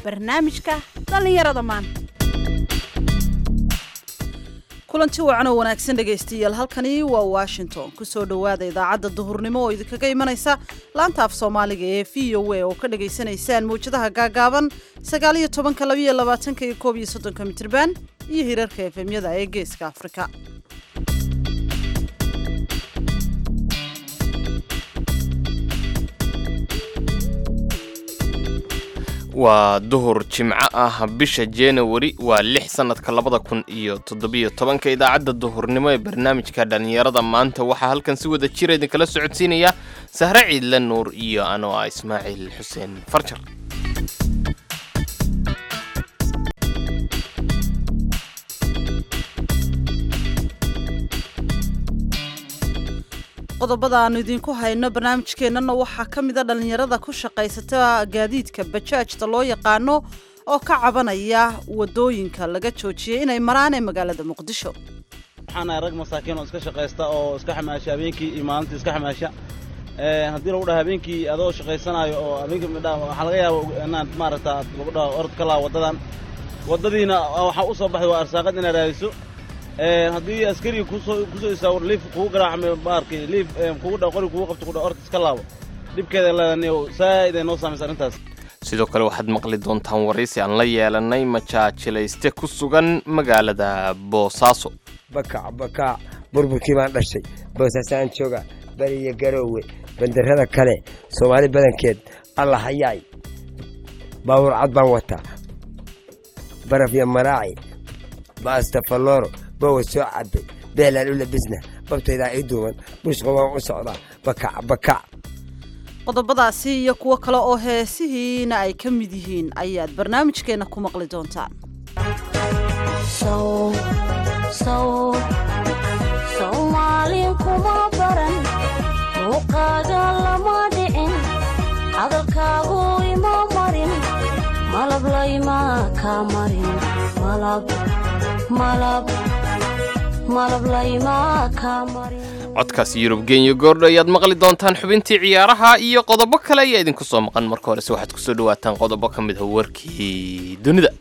barnaamijka dhallinyarada maanta kulanti wacan oo wanaagsan dhegaystayaal halkani waa washington kusoo dhowaada idaacadda duhurnimo oo idinkaga imanaysa laanta af soomaaliga ee v o a oo ka dhagaysanaysaan mawjadaha gaagaaban sagaaliyo tobanka labayo labaatanka iyo koob iyo soddonka mitirban iyo hirarka efemyada ee geeska afrika waa duhur jimco ah bisha januari waa lix sannadka labada kun iyo toddobiyo tobanka idaacadda duhurnimo ee barnaamijka dhallinyarada maanta waxaa halkan si wada jira idinkala socodsiinaya sahre ciidle nuur iyo anoo ah ismaaciil xuseen farjar qodobada aanu idinku hayno barnaamijkeennana waxaa ka mida dhallinyarada ku shaqaysata gaadiidka bajaajta loo yaqaano oo ka cabanaya wadooyinka laga joojiyay inay maraan ee magaalada muqdisho waxaanahay rag masaakiin oo iska shaqaysta oo iska xamaasha habeenkii iyo maalintii iska xamaasha haddii lagu dhaha habeenkii adoo shaqaysanaayo oo habeenkii midhaa waxaa laga yaaba inaad maaragta lagu dhaha orod ka laa waddadan waddadiina waxaa u soo baxday waa arsaaqad inaad raadiso haddii askariga kusoo kusoo isaawar liif kugu garaacmay baarkii liif kugu dha qori kugu qabto kudha orta iska laabo dhibkeeda leedaniyo saa'id ay noo saamaysa arrintaas sidoo kale waxaad maqli doontaan waraysi aan la yeelanay majaajilayste ku sugan magaalada boosaaso bakac bakac burburkii baan dhashay boosaasaan jooga beriyo garoowe bandarrada kale soomaali badankeed alla hayaay baawur cad baan wataa baraf iyo maraaci baasta fallooro bowa soo cabbay beelaan u labisna babtaydaa ii duuban bushqa waan u socdaa bakac bakac qodobadaasi iyo kuwo kale oo heesihiina ay ka mid yihiin ayaad barnaamijkeenna ku maqli doontaan soomaalin kuma baran muuqaaga lama dhicin hadalkaagu ima marin malab layma ka marin malab layma ka marin codkaas yurub genya goordho ayaad maqli doontaan xubintii ciyaaraha iyo qodobo kale ayaa idinku soo maqan marka horese waxaad kusoo dhawaataan qodobo ka mid ah warkii dunida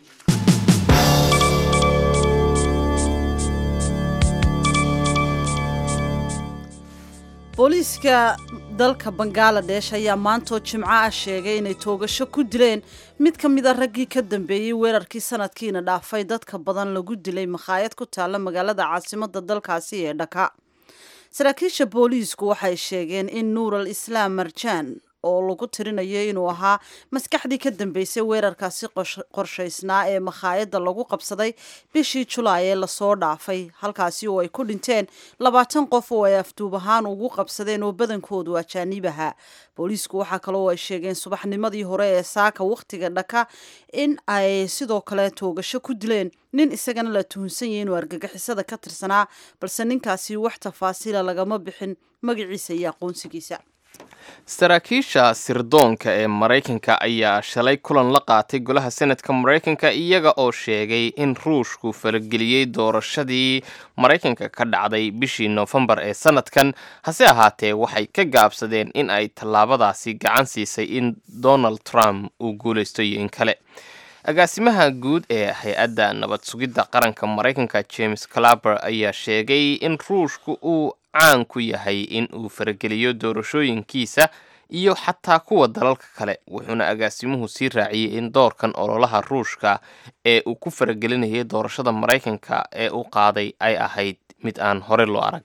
booliiska dalka bangaladesh ayaa maantoo jimco ah sheegay inay toogasho ku dileen mid ka mida raggii ka dambeeyey weerarkii sanadkiina dhaafay dadka badan lagu dilay makhaayad ku taalla magaalada caasimada dalkaasi ee dhaka saraakiisha booliisku waxay sheegeen in nuur al islaam marjaan oo lagu tirinayo inuu ahaa maskaxdii ka dambeysay weerarkaasi qorshaysnaa ee makhaayadda lagu qabsaday bishii julaay ee lasoo dhaafay halkaasi oo ay ku dhinteen labaatan qof oo ay afduub ahaan ugu qabsadeen oo badankoodu ajaanib ahaa booliisku waxaa kaloo ay sheegeen subaxnimadii hore ee saaka wakhtiga dhaka in ay sidoo kale toogasho ku dileen nin isagana la tuhunsan yahay inuu argagixisada ka tirsanaa balse ninkaasi wax tafaasiila lagama bixin magaciisa iyo aqoonsigiisa saraakiisha sirdoonka ee maraykanka ayaa shalay kulan la qaatay golaha senatka maraykanka iyaga oo sheegay in ruushku farageliyey doorashadii maraykanka ka dhacday bishii noofembar ee sanadkan hase ahaatee waxay ka gaabsadeen in ay tallaabadaasi gacan siisay in donald trump uu guulaysto iyo in kale agaasimaha guud ee hay-adda nabad sugidda qaranka maraykanka james claber ayaa sheegay in ruushku uu caan ku yahay in uu farageliyo doorashooyinkiisa iyo xataa kuwa dalalka kale wuxuuna agaasimuhu sii raaciyey in doorkan ololaha ruushka ee uu ku faragelinayay doorashada maraykanka ee u qaaday ay ahayd mid aan hore loo arag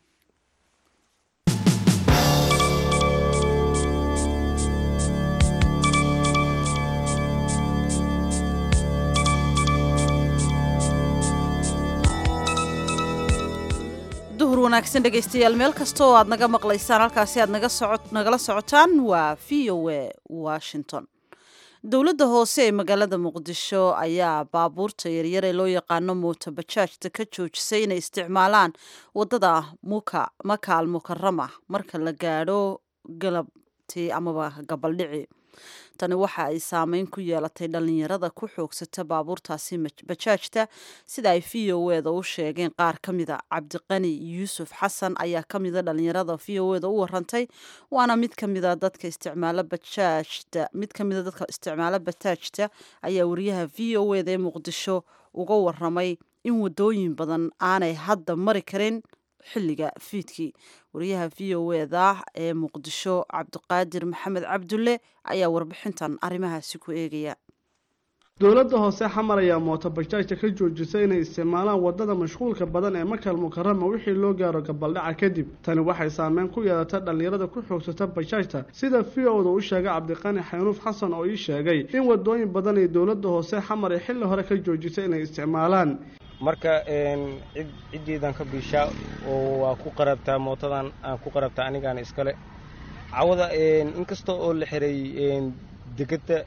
duhur wanaagsan dhegaystayaal meel kasta oo aad naga maqlaysaan halkaasi aad nagala socotaan waa v o a washington dowladda hoose ee magaalada muqdisho ayaa baabuurta yaryar ee loo yaqaano mooto bajaajta ka joojisay inay isticmaalaan wadada muka makaal mukarama marka la gaadho galab aroortii amaba gabaldhici tani waxa ay saameyn ku yeelatay dhalinyarada ku xoogsata baabuurtaasi bajaajta sida ay v o eda u sheegeen qaar ka mida cabdiqani yuusuf xasan ayaa ka mida dhalinyarada v o eda u warantay waana mid ka mida dadka isticmaalo bajaajta mid ka mida dadka isticmaalo bajaajta ayaa wariyaha v o eda ee muqdisho uga waramay in wadooyin badan aanay hadda mari karin xilliga fiidkii wariyaha v o eda ee muqdisho cabdiqaadir maxamed cabdulle ayaa warbixintan arrimahaasi ku eegaya dowladda hoose xamar ayaa mooto bajaajta ka joojisay inay isticmaalaan wadada mashquulka badan ee makal mukarama wixii loo gaaro gabaldhaca kadib tani waxay saameyn ku yeelatay dhallinyarada ku xoogsata bajaajta sida v o da u sheegay cabdiqani xaynuuf xasan oo ii sheegay in wadooyin badan ay dowladda hoose xamar ay xilli hore ka joojisay inay isticmaalaan marka cid ciddiidan ka biishaa oo waa ku qarabtaa mootadan aan ku qarabtaa anigaan iskale cawada inkasta oo la xiray degedda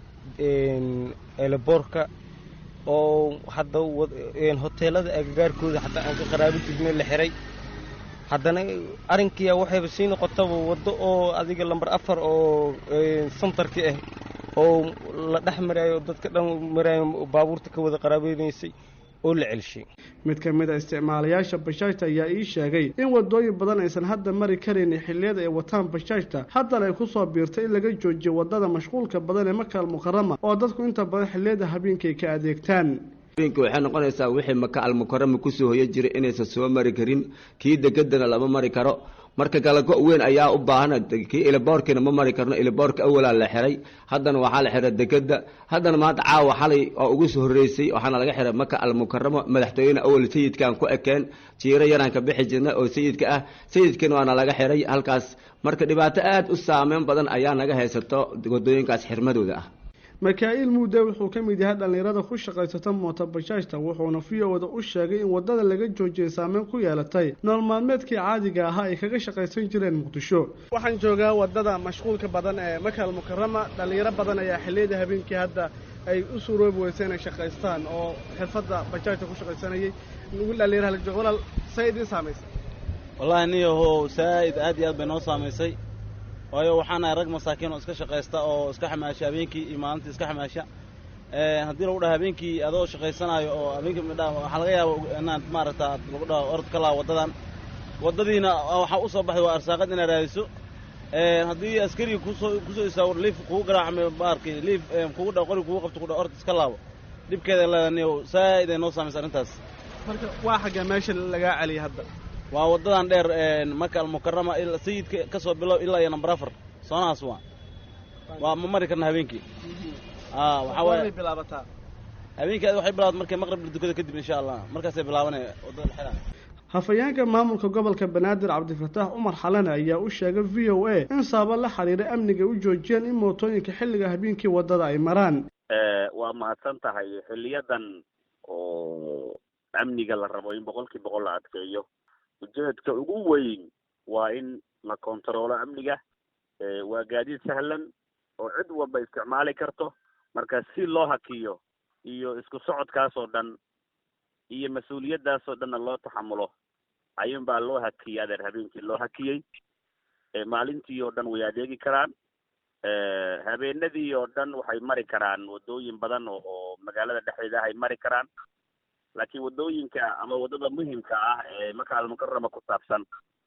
eelaboorka oo hadda hoteelada agagaarkooda hataa aan ka qaraabin jirnay la xiray haddana arrinkiia waxayba sii noqotaba waddo oo adiga lambar afar oo santarki ah oo la dhex maraayo dadka dhan maraayo baabuurta ka wada qaraabeynaysay oo la celshay mid ka mid a isticmaalayaasha bajaajta ayaa ii sheegay in wadooyin badan aysan hadda mari karaynin xilliyada ay wataan bajaajta haddana ay kusoo biirtay in laga joojiyo wadada mashquulka badan ee makal mukarama oo dadku inta badan xilliyada habeenkay ka adeegtaan waxay noqonaysaa wixii maka almukarama kusoo hoya jiray inaysan soo mari karin kii degadana lama mari karo marka kalago weyn ayaa u baahan kii iliboorkiina ma mari karno iliboorka awalaa la xiray haddana waxaa la xiray degada haddana maanta caawa xalay oo ugu soo horreysay waxaana laga xiray maka almukaramo madaxtooyene awal sayidkaan ku ekeen jiiro yaraan ka bixi jirna oo sayidka ah sayidkiina waana laga xiray halkaas marka dhibaato aad u saameyn badan ayaa naga haysato wadooyinkaas xirmadooda ah makaa'il muude wuxuu ka mid yahay dhallinyarada ku shaqaysata mooto bajaajta wuxuuna v o da u sheegay in wadada laga joojiyay saameyn ku yeelatay nool maalmeedkii caadiga ahaa ay kaga shaqaysan jireen muqdisho waxaan joogaa wadada mashquulka badan ee makal mukarama dhallinyaro badan ayaa xilliyada habeenkii hadda ay u suuroobi weysa inay shaqaystaan oo xirfadda bajaajta ku shaqaysanayay nugu dhallinyaraha la joogo walaal say idiin saamaysay wallaahi niyahow saa'id aad iyo aad bay noo saamaysay waayo waxaan nahay rag masaakiin oo iska shaqaysta oo iska xamaasha habeenkii iyo maalintii iska xamaasha haddii lagu dhaha habeenkii adoo shaqaysanaayo oo habeenkii midha waxaa laga yaaba inaad maaragta lagu dhaho orod ka laa waddadan waddadiina waxaa u soo baxday waa arsaaqad inaad raadiso haddii askariga kusoo kusoo istaago liif kugu garaacmay baarkii liif kugu dha qori kugu qabto kudha orod iska laabo dhibkeeda leeda niyow saa'id ay noo saamaysa arrintaas marka waa xagga meesha lagaa celiyay hadda waa waddadan dheer maka almukarama sayidka ka soo bilow ilaa iyo nambar afar soonahaas waa waa ma mari karna habeenkii a waxaa waaye bilaabataa habeenkii waxay bilaabat markay maqrib dukada kadib insha allah markaasay bilaabanaya waddada la xiraa hafayeenka maamulka gobolka banaadir cabdifataax cumar xalane ayaa u sheegay v o a in sababo la xiriira amniga u joojiyeen in mootooyinka xilliga habeenkii waddada ay maraan waa mahadsan tahay xiliyadan oo amniga la rabo in boqolkii boqol la adkeeyo ujeedka ugu weyn waa in la kontaroolo amniga waa gaadiid sahlan oo cid walba isticmaali karto marka si loo hakiyo iyo isku socodkaas oo dhan iyo mas-uuliyaddaas oo dhanna loo taxamulo ayuun baa loo hakiyey adeer habeenkii loo hakiyey maalintii oo dhan way adeegi karaan habeenadii oo dhan waxay mari karaan waddooyin badan oo oo magaalada dhexdeeda ah ay mari karaan laakiin waddooyinka ama waddada muhimka ah ee maka almukarama ku saabsan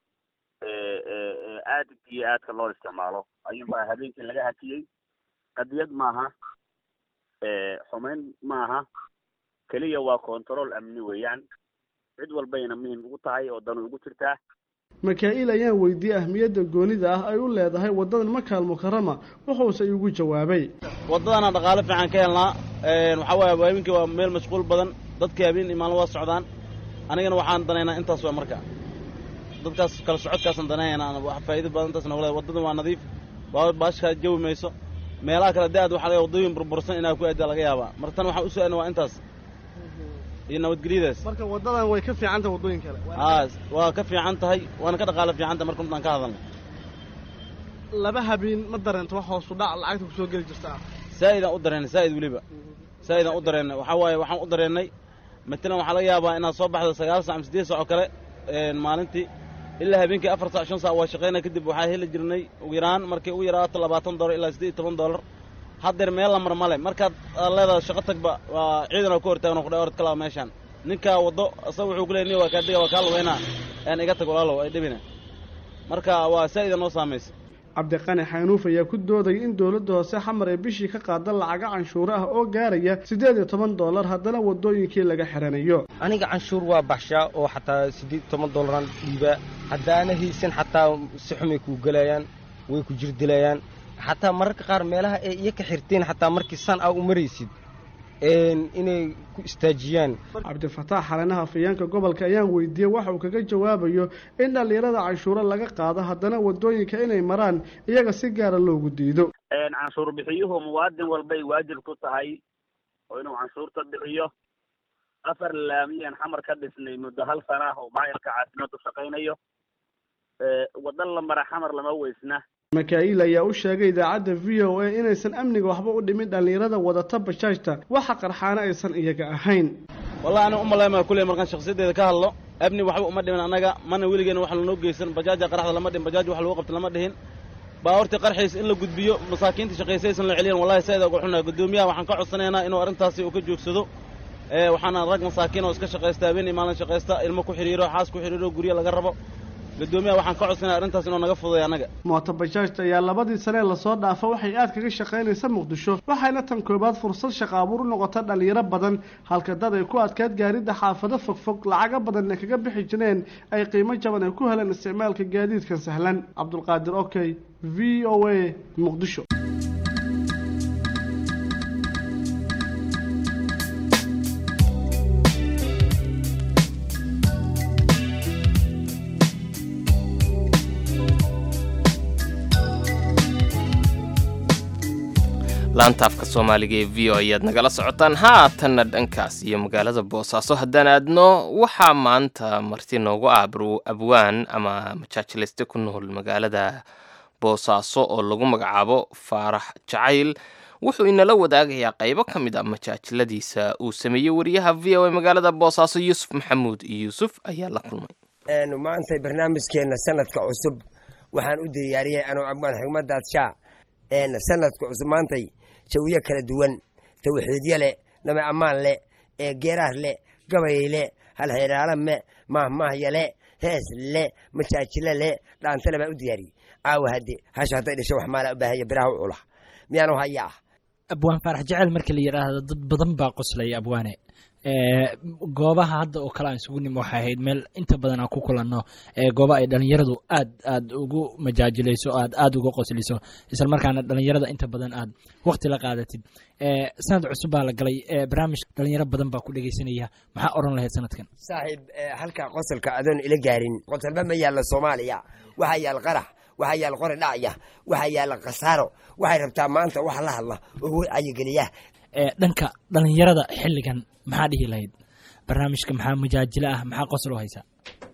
aadka iyo aadka loo isticmaalo ayuunbaa habeenkii laga hakiyey qadiyad maaha xumeyn maaha keliya waa control amni weeyaan cid walbayna muhim ugu tahay oo danu ugu jirtaa makaa'il ayaan weydiiyey ahmiyadda goonida ah ay u leedahay waddadan makaal mukarama wuxuuse igu jawaabay waddadana dhaqaale fiican ka helnaa waxaa waaye habeenkii waa meel mashquul badan dadkii habeen iyo maalin waa socdaan anigana waxaan danaynaa intaas waa marka dadkaas kala socodkaasaan danaynaa wax faa'iido badan intaas nogu leedahay waddadan waa nadiif baa baashkaa jawi mayso meelaha kale da-ad waxaa laga waddooyin burbursan inaa ku aaddaa laga yaabaa marka tan waxaan u su-aalna waa intaas iyo nabadgelyadaas marka waddadan way ka fiican tahay waddooyin kale aa waa ka fiican tahay waana ka dhaqaale fiican tahay marka intaan ka hadalno laba habeen ma dareento wax hoosu dhac lacagta kusoo geli jirta saa'idaan u dareennay saa'id weliba saa'idaan u dareennay waxaa waaye waxaan u dareennay matalan waxaa laga yaabaa inaad soo baxdo sagaal sac ama siddeed sac oo kale maalintii ilaa habeenkii afar saac shan saac waa shaqaynaa kadib waxaa heli jirnay ugu yaraan markay ugu yaraato labaatan doolar ilaa siddeed iyo toban doolar haddeer meel la mar male markaad aad leedahay shaqo tagba waa ciidan oo ku hortaagan kudhay orod kalaa meeshaan ninkaa waddo asaga wuxuu ku leeyay nin waa kaa diga waa kaa lugeynaa aan iga tag walaalow ay dhibina marka waa saa'ida noo saamaysa cabdiqani xaynuuf ayaa ku doodaya in dowladda hoose xamar ee bishii ka qaada lacaga canshuuro ah oo gaaraya siddeed iyo toban doolar haddana waddooyinkii laga xiranayo aniga canshuur waa baxshaa oo xataa siddeed toban doolaraan dhiibaa haddaana haysan xataa si xumay kuu gelayaan way ku jirdilayaan xataa mararka qaar meelaha ay iyo ka xirteen xataa markii san aa u maraysid inay ku istaajiyaan cabdifataax xalanaha afayeenka gobolka ayaan weydiiyey waxa uu kaga jawaabayo in dhallinyarada canshuuro laga qaado haddana waddooyinka inay maraan iyaga si gaara loogu diido canshuur bixiyuhu muwaadin walbay waajib ku tahay oo inuu canshuurta bixiyo afar laamiyaan xamar ka dhisnay muddo hal sana ah oo maayarka caasimadu shaqaynayo waddan la mara xamar lama weysna makaa'il ayaa u sheegay idaacadda v o a inaysan amniga waxba u dhimin dhallinyarada wadata bajaajta waxa qarxaana aysan iyaga ahayn wallahi aniga umalaymaya kulley markaan shakhsiyadeeda ka hadlo amni waxba uma dhimin annaga mana weligeena wax lanoo geysan bajaaja qaraxda lama dhihin bajaaj wax lagu qabta lama dhihin baabuurtii qarxiis in la gudbiyo masaakiinta shaqaysaysan la celiyan wallahi saida uga xunnahay guddoomiyaha waxaan ka codsanaynaa inuu arrintaasi uu ka joogsado waxaana rag masaakiin oo iska shaqaysta habeen iyo maalin shaqaysta ilmo ku xidhiiro xaas ku xidhiiro guryo laga rabo guddoomiyaha waxaan ka codsanaya arrintaas inuu naga fuday annaga mooto bajaajta ayaa labadii sanee lasoo dhaafa waxay aad kaga shaqaynaysa muqdisho waxayna tan koobaad fursad shaqa abuur u noqota dhallinyaro badan halka dad ay ku adkaad gaaridda xaafado fogfog lacaga badanna kaga bixi jireen ay qiimo jaban ay ku heleen isticmaalka gaadiidkan sahlan cabdulqaadir okey v o a muqdisho laantaafka soomaaliga ee v o ayaad nagala socotaan haatanna dhankaas iyo magaalada boosaaso haddaan aadno waxaa maanta marti noogu ah abwaan ama majaajileyste ku nool magaalada boosaaso oo lagu magacaabo faarax jacayl wuxuu inala wadaagayaa qaybo ka mid a majaajiladiisa uu sameeyey wariyaha v o a magaalada boosaaso yuusuf maxamuud yuusuf ayaa la kulmay maanta barnaamijkeenna sanadka cusub waxaan u diyaariyey anuu abwaan xigmadaad shaa sanadka cusub maantay jawiyo kala duwan tawxiidyo leh naba ammaan leh ee geeraar leh gabayay leh halxiraala me mahmahya leh hees leh majaajilo leh dhaantale baan u diyaariyey caawa hadde hasha hadday dhasho wax maala u baahanya biraha u cula miyaanu haya ah abwaan faarax jecel marka la yidhaahdo dad badan baa qoslaya abwaane goobaha hadda oo kale aan isugu nimo waxay ahayd meel inta badan aan ku kulanno gooba ay dhalinyaradu aad aad ugu majaajilayso aad aad uga qosliso isla markaana dhalinyarada inta badan aad waqti la qaadatid sanad cusub baa la galay barnaamij dhalinyaro badan baa ku dhegeysanaya maxaa oran lahayd sanadkan saaxiib halkaa qosolka adoon ila gaarin qosolba ma yaalla soomaaliya waxaa yaal qarax waxaa yaal qori dhacya waxaa yaalla khasaaro waxay rabtaa maanta wax la hadla oo wacayigeliya dhanka dhalinyarada xilligan maxaa dhihi lahayd barnaamijka maxaa majaajilo ah maxaa qosol u haysaa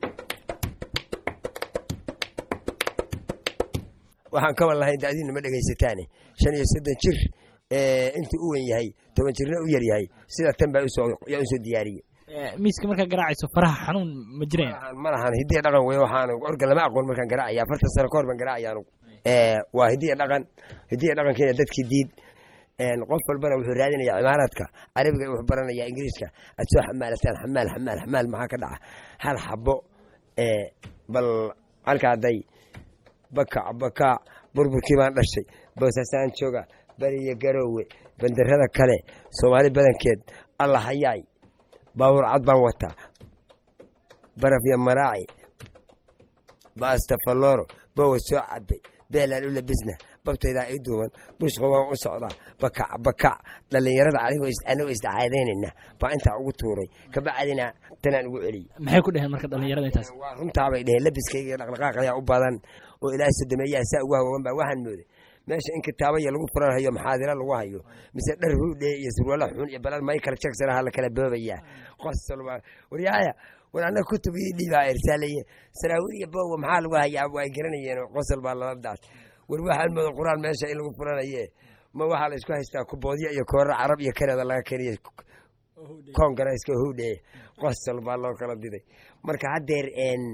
waxaan ka wan lahay dacdiina ma dhegaysataane shan iyo soddon jir intuu u wen yahay toban jirna u yar yahay sida tan baa yaa usoo diyaariyey miiska markaa garaacayso faraha xanuun ma jireen ma lahan hidiya dhaqan wey waxaan orga lama aqoon markaan garaacaya afartan sano kahor baan garaacaya anugu waa hidiya dhaqan hidiya dhaqankeena dadkii diid qof walbana wuxuu raadinaya cimaaraadka carabiga wuxuu baranaya ingiriiska aad soo xamaalataan xamaal xamaal xamaal maxaa ka dhaca hal xabo bal halka hadday bakac bakaac burburkii baan dhashay boosasaan jooga beriya garoowe bandarada kale soomaali badankeed alla hayaay baawur cad baan wataa baraf iyo maraaci baastafaloro bowa soo cabay beelaan u labisna babtaydaa ii duuban bushqa waan u socdaa bakac bakac dhallinyarada anigoo isdacaadaynayna baa intaa ugu tuuray kabacdina tanaan ugu celiyey maxay ku dheheen marka dhalinyarada intaas waa runtaabay dheheen labiskayga dhaqdhaqaaqayaa u badan oo ilaahay sodomeeyaha saa ugu hawoogan baa waxaan mooday meesha in kitaabaya lagu furan hayo maxaadira lagu hayo mise dhar huudhe iyo surwaala xun iyo balad michael jackson aha la kala boobayaa qosol waryaaya war annaga kutub ii dhiibaa irsaalaye saraawiil iyo bowa maxaa lagu hayaa waa garanayeen qosol baa lala daas war waxaan mooda qur-aan meesha in lagu furanaye ma waxaa la isku haystaa kuboodyo iyo koora carab iyo kanada laga keniya kongareeska huudhe qosol baa loo kala diday marka haddeer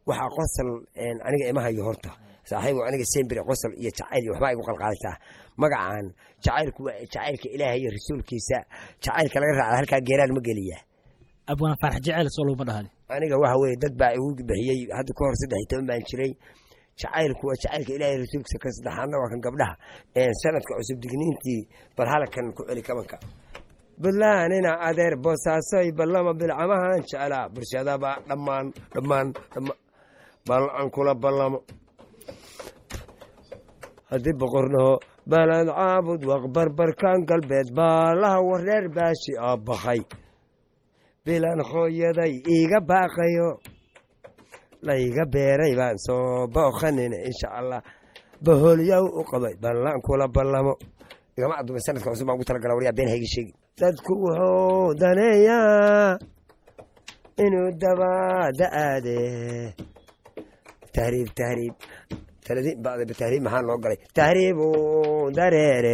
waxaa qosol aniga ima hayo horta saaxiibo aniga sembire qosol iyo jacayl iyo waxbaa igu qalqaalisaa magacaan jacaylku waa jacaylka ilaahay iyo rasuulkiisa jacaylka laga raacda halkaa geeraan ma geliya abwaan faarax jecel soo laguma dhahani aniga waxa weye dad baa igu bixiyey hadda ka hor saddex iyo toban baan jiray jacaylku waa jacaylka ilaahay rasuulkiisa kan saddexaadna waa kan gabdhaha sanadka cusub digniintii bal halakan ku celi kabanka buntlandina adeer boosaasoy ballama bilcamahan jeclaa bulshadaba dhammaan dhammaan dhammaan bal aan kula ballamo haddii boqornaho balad caabud waqbarbarkan galbeed baalaha wareer baashi aa bakay bilan hooyaday iiga baaqayo layga beeray baan soo booqanina insha allah bahoolyow u qabay ballan kula ballamo igama adumay sanadka cusub baan ugu talagala waryaa been hayga sheegi dadku wuxuu daneeyaa inuu dabaada aade tahriib tahriib tahriib maxaa loo galay tahriibu dareere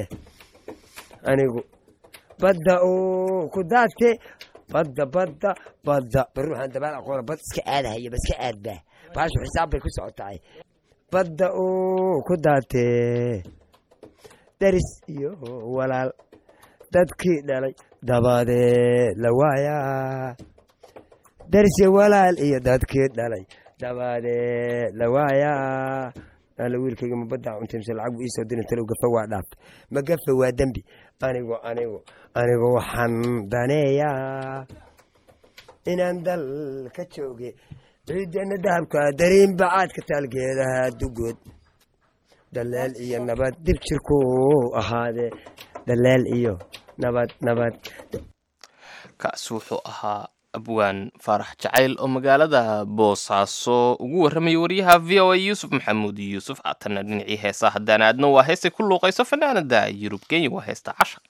anigu badda uu ku daate badda badda badda bari waxaan dabaal aqoona bad iska aadahaya ba iska aadba baashu xisaab bay ku socotahay badda uu ku daatee daris iyo walaal dadkii dhalay dabadeed la waayaa daris iyo walaal iyo dadkii dhalay dabadeed la waayaa ala wiilkayga mabadda cuntaymsa lacag buu iisoo dirin talow gafa waa dhaaf ma gafa waa dembi anigu anigu anigu waxaan daneeyaa inaan dal ka jooge ciidana dahabka dariin bacaadka taalgeedaha dugood daleel iyo nabad dib jirku ahaadee daleel iyo nabad nabad kaasi wuxuu ahaa abwaan faarax jacayl oo magaalada boosaaso ugu warramaya wariyaha v o a yuusuf maxamuud yuusuf haatanna dhinacii heesaa haddaan aadno waa heestay ku luuqayso fanaanada yurub kenya waa heesta casha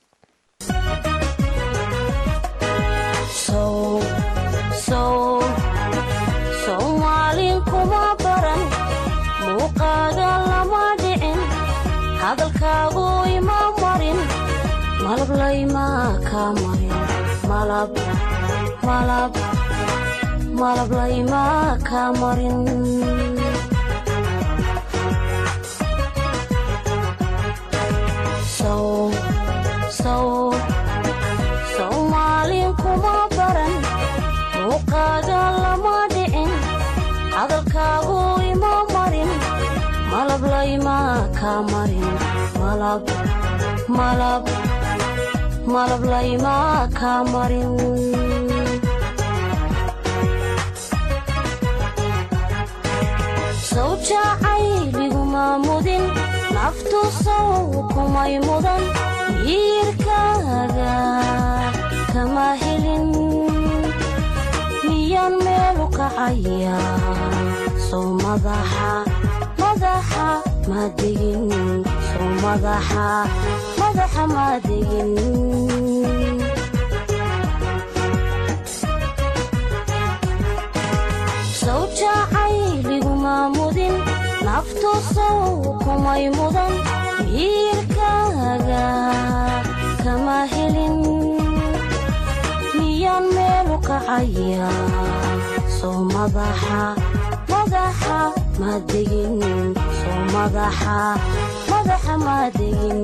soomaalin kuma baran muuqaaga lama dhicin hadalkaagu ima marin malab layma ka marin malab malab malab layma ka marin sow sow soomaalin kuma baran muuqaaga lama dhicin hadalkaagu ima marin malab layma ka marin malab malab malab layma ka marin sow jacaylliguma mudin naftu sow kumay mudan yiirkaaga kama helin miyaan meelu kacaya sow madaxa madaxa ma degin sow madaxa madaxa ma degin sow jacayliguma mudin naftu sow kumay mudan miirkaaga kama helin miyaan meelu kacaya sow madaxa madaxa ma degin sow madaxa madaxa ma degin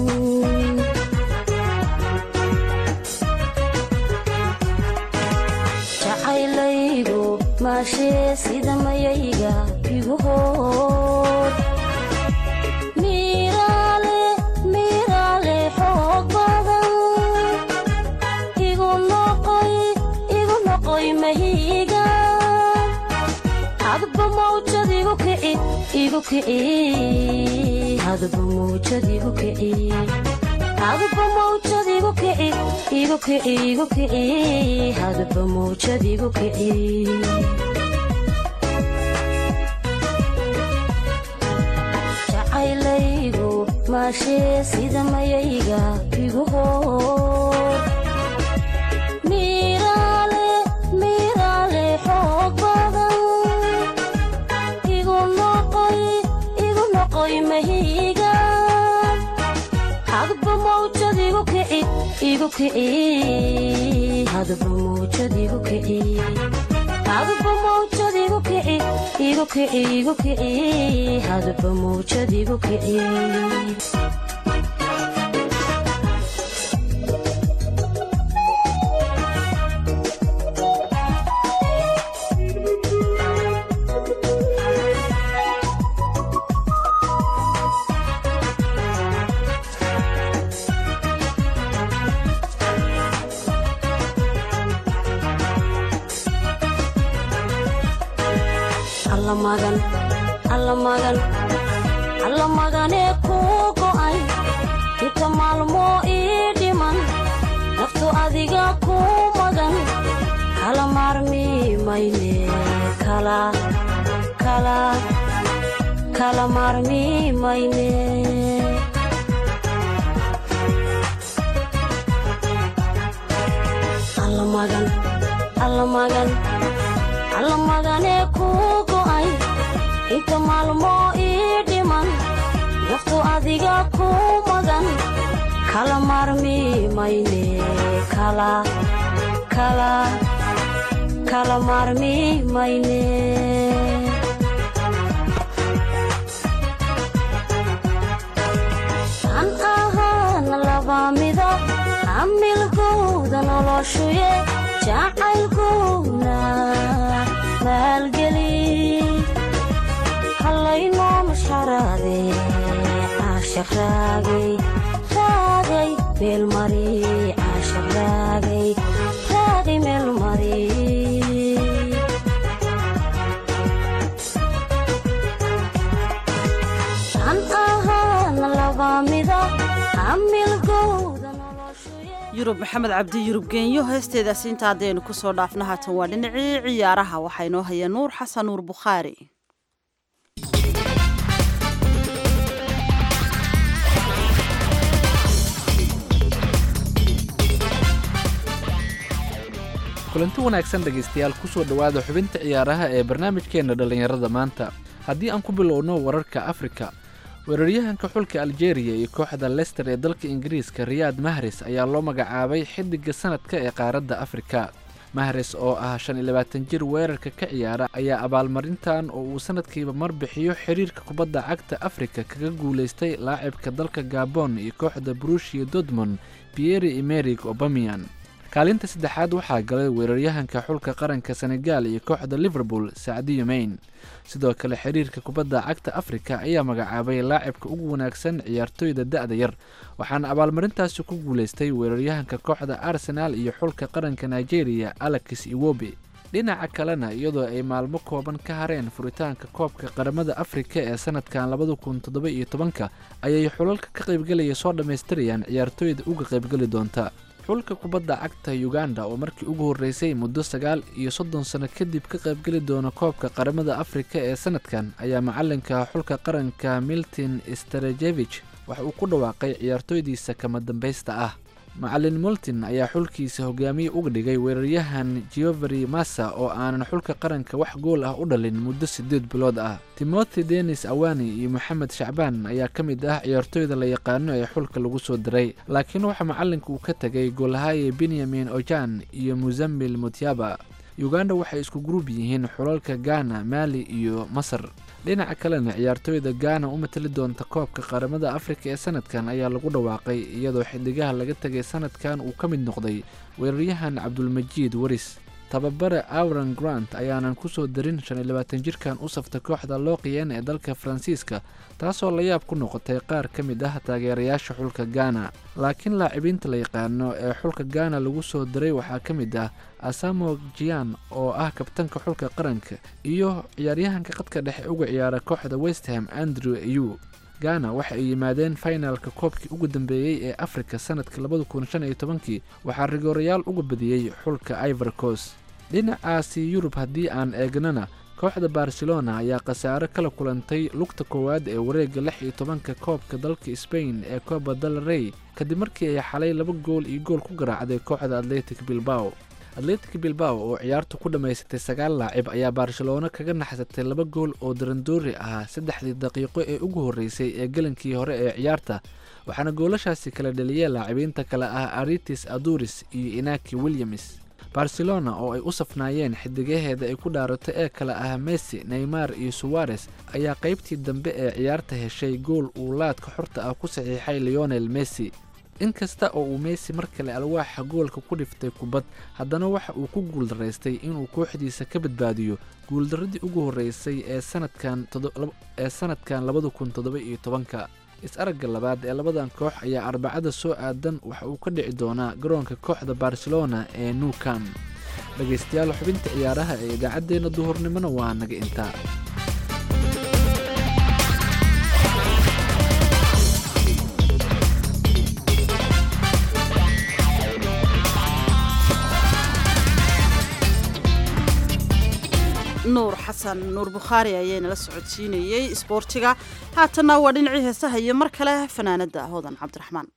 jacaylaygu maashee sida mayayga igu hoor miiraale miiraale xoog badan igu noqoy igu noqoy mahiiga hadba mawjad igu kici igu kici hadba mawjad igu kici hadba mawjad igu kici igu kici igu kici hadba mawjad igu kici jacaylaygu maashee sida mayayga igu hoor miiraale miiraale xoog badan igu noqoy igu noqoy mahiiga hadba mawjad igu kici igu kici hadba mawjad igu kici hadba mawjad igu kici igu kici igu kici hadba mawjad igu kici alla magan alla magan alla maganee kuu go'ay inta maalmoo ii dhiman naftu adiga kuu magan kala maarmi mayne kala kala kala maarmi mayne alla magan alla magan alla maganee kuu go'ay inta maalmoo ii dhiman naftu adiga kuu magan kala maarmi mayne kala kala kala maarmi mayne an ahaana laba mida hamilgowda noloshuye jacaylkowna maalgeli hallaynoo mashxaraade caashaq raagay raagay meelmari caashaq raagay raagay meelmari an ahaana laba mida hamilgowda yurub maxamed cabdi yurub geenyo heesteedaasi inta haddaynu ku soo dhaafna haatan waa dhinacii ciyaaraha waxaa inoo haya nuur xasan nuur bukhaari kulanti wanaagsan dhegaystayaal kusoo dhowaada xubinta ciyaaraha ee barnaamijkeenna dhallinyarada maanta haddii aan ku bilowno wararka afrika weeraryahanka xulka aljeeriya iyo kooxda lester ee dalka ingiriiska riyaad mahres ayaa loo magacaabay xiddiga sanadka ee qaaradda afrika mahres oo ah shan iyo labaatan jir weerarka ka ciyaara ayaa abaalmarintan oo uu sanadkiiba mar bixiyo xiriirka kubadda cagta afrika kaga guulaystay laacibka dalka gabon iyo kooxda brushia dortmond pieri emerig obamian kaalinta saddexaad waxaa galay weeraryahanka xulka qaranka senegal iyo kooxda liverpool sacdiyo mayn sidoo kale xiriirka kubadda cagta afrika ayaa magacaabay laacibka ugu wanaagsan ciyaartooyda da-da yar waxaana abaalmarintaasi ku guulaystay weeraryahanka kooxda arsenaal iyo xulka qaranka nigeria alex iwobi dhinaca kalena iyadoo ay maalmo kooban ka hareen furitaanka koobka qaramada afrika ee sanadkan labada kun toddoba iyo tobanka ayay xulalka ka qaybgelaya soo dhammaystirayaan ciyaartooyda uga qaybgeli doonta xulka kubadda cagta uganda oo markii ugu horreysay muddo sagaal iyo soddon sano kadib ka qaybgeli doona koobka qaramada afrika ee sanadkan ayaa macalinka xulka qaranka milton starejevich waxa uu ku dhawaaqay ciyaartooydiisa kama dambaysta ah macalin multin ayaa xulkiisa hogaamiye uga dhigay weeraryahan geovery massa oo aanan xulka qaranka wax gool ah u dhalin muddo siddeed bilood ah timothy denis awani iyo moxamed shacbaan ayaa ka mid ah ciyaartooyda la yaqaano ee xulka lagu soo diray laakiin waxaa macalinka uu ka tegay goolhaye benyamin ojan iyo musamil mutyaba uganda waxay isku gruub yihiin xulalka ghana maali iyo masar dhinaca kalena ciyaartooyda gaana u matali doonta koobka qaramada afrika ee sanadkan ayaa lagu dhawaaqay iyadoo xiddigaha laga tegay sanadkan uu ka mid noqday weeraryahan cabdulmajiid waris tababare awran grant ayaanan kusoo darin shan iyo labaatan jirkan u safta kooxda looqiyeen ee dalka faransiiska taasoo la yaab ku noqotay qaar ka mid ah taageerayaasha xulka gaana laakiin laacibinta la yaqaano ee xulka gaana lagu soo diray waxaa ka mid ah asamo jian oo ah kabtanka xulka qaranka iyo ciyaaryahanka qadka dhexe uga ciyaara kooxda westham andrew ayu gaana waxa ay yimaadeen finalka koobkii ugu dambeeyey ee afrika sanadka labada kun shan iyo tobankii waxaa rigoorayaal uga badiyey xulka ivor coast dhinacaasi yurub haddii aan eegnana kooxda barcelona ayaa khasaare kala kulantay lugta koowaad ee wareegga lix iyo tobanka koobka dalka sbain ee coba del rey kadib markii ay xalay laba gool iyo gool ku garaacday kooxda atletic bilbao atletic bilbao oo ciyaartu ku dhammaysatay sagaal laacib ayaa barcelona kaga naxsatay laba gool oo darandoori ahaa saddexdii daqiiqo ee ugu horreysay ee gelankii hore ee ciyaarta waxaana goolashaasi kala dhaliyeen laacibiinta kale ah aritis aduris iyo inaki williams barcelona oo ay u safnaayeen xidigaheeda ay ku dhaarato ee kale ah messi neymar iyo suwares ayaa qaybtii dambe ee ciyaarta heshay gool uu laadka xorta ah ku saxiixay leonel messi inkasta oo uu messi mar kale alwaaxa goolka ku dhiftay kubad haddana waxa uu ku guuldaraystay inuu kooxdiisa ka badbaadiyo guuldaradii ugu horreysay ee sanadkan ee sanadkan labada kun toddoba iyo tobanka is-aragga labaad ee labadan koox ayaa arbacada soo aadan waxa uu ka dhici doonaa garoonka kooxda barcelona ee nuukam dhegaystayaal xubinta ciyaaraha ee idaacaddeenna duhurnimona waa naga intaa nuur xasan nuur bukhaari ayaynala socodsiinayey isboortiga haatanna waa dhinacii heesaha iyo mar kale fanaanada hodan cabdiraxmaan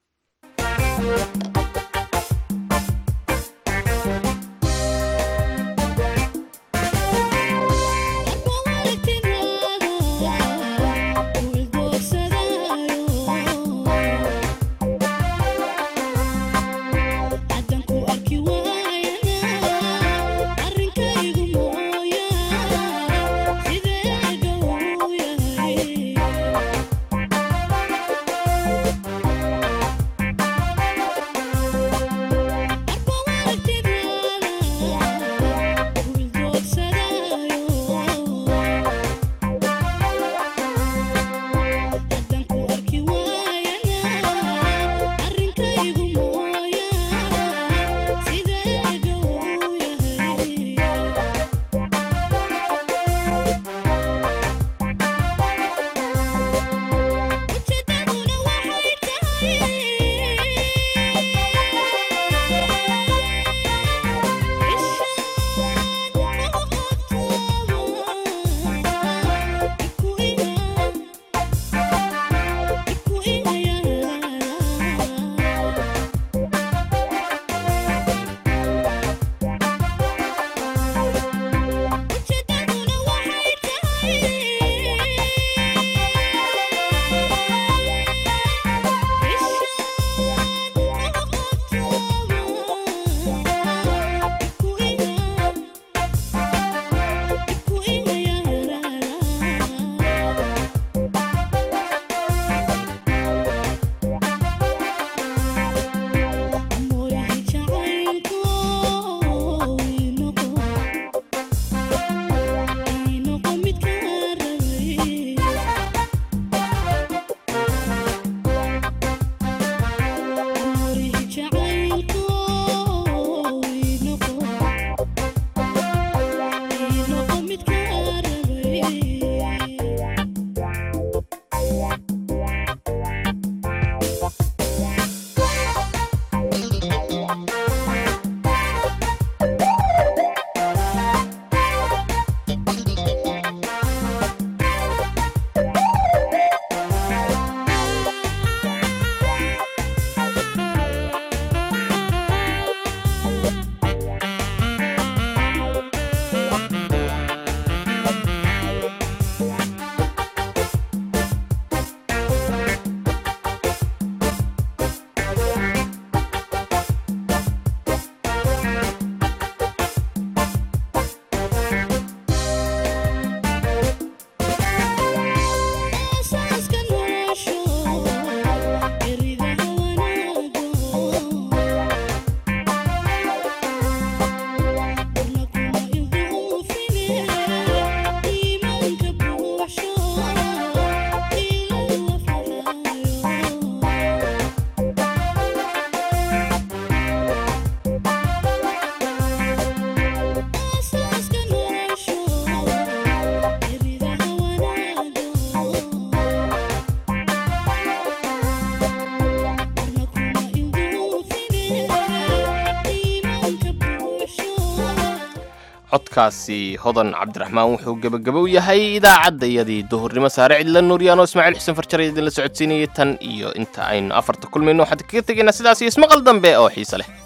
codkaasi hodan cabdiraxmaan wuxuu gebagabow yahay idaacaddayadii duhurnimo saare cidla nuuryaano ismaaciil xuseen farjare idinla socodsiinayay tan iyo inta aynu afarta kulmayno waxaan kaga tegaynaa sidaas iyo ismaqal dambe oo xiise leh